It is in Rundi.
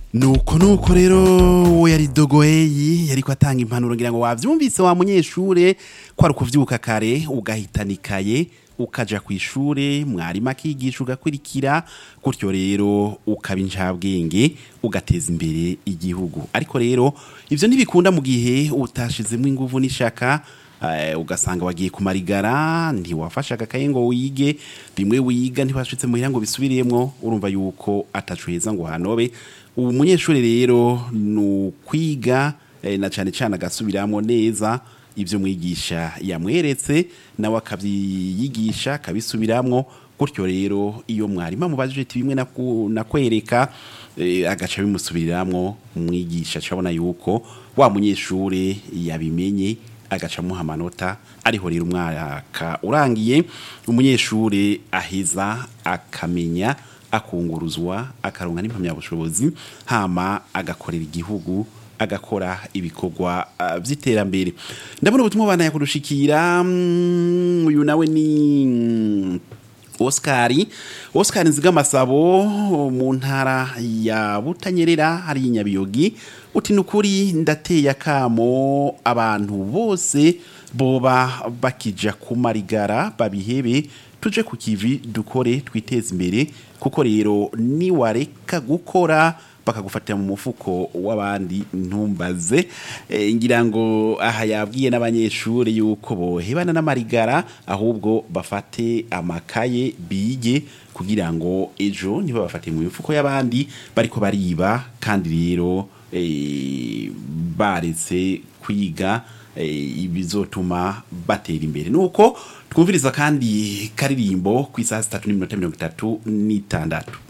nuko nuko rero we yari dogoyeyi yariko atanga impanuro ngira ngo wavyumvise wa munyeshure ko ari ukuvyuka kare ugahitanikaye ukaja kw'ishure mwarimu akigisha ugakurikira gutyo rero ukaba incabwenge ugateza imbere igihugu ariko rero ivyo ntibikunda mu gihe utashizemwo inguvu n'ishaka eh, ugasanga wagiye kumarigara ntiwafashe agakaye ngo wige bimwe wiga ntibashitse muhira ngo bisubiriyemwo urumva yuko ataco heza ngo hanobe ubu munyeshuri rero ni ukwiga eh, na cane cane agasubiramwo neza ivyo mwigisha yamweretse nawe akavyiyigisha akabisubiramwo gutyo rero iyo mwarimu amubajije ati bimwe naku- nakwereka eh, agaca bimusubiriramwo umwigisha acabona yuko wa munyeshure yabimenye agaca amuha amanota ariho rero umwaka urangiye umunyeshure aheza akamenya akunguruzwa akaronka n'impamyabushobozi hama agakorera igihugu agakora ibikorwa uh, vy'iterambere ndabona ubutumwa bana yakudushikira mm, uyu nawe ni mm, Oscari Oscar Nzigamasabo mu ntara ya Butanyerera hari inyabiyogi uti nukuri ndateye akamo abantu bose boba bakija kumarigara babihebe tuje ku kivi dukore twiteze imbere kuko rero niwareka gukora bakagufatira mu mufuko w'abandi ntumbaze e, ngira ngo aha yabwiye n'abanyeshuri yuko bohebana n'amarigara ahubwo bafate amakaye bige kugira ngo ejo ntibabafate mu mifuko y'abandi bariko bariba kandi rero e, baretse kwiga e, ibizotuma batera imbere nuko twumviriza kandi karirimbo ku isaha zitatu n'iminota mirongo itatu n'itandatu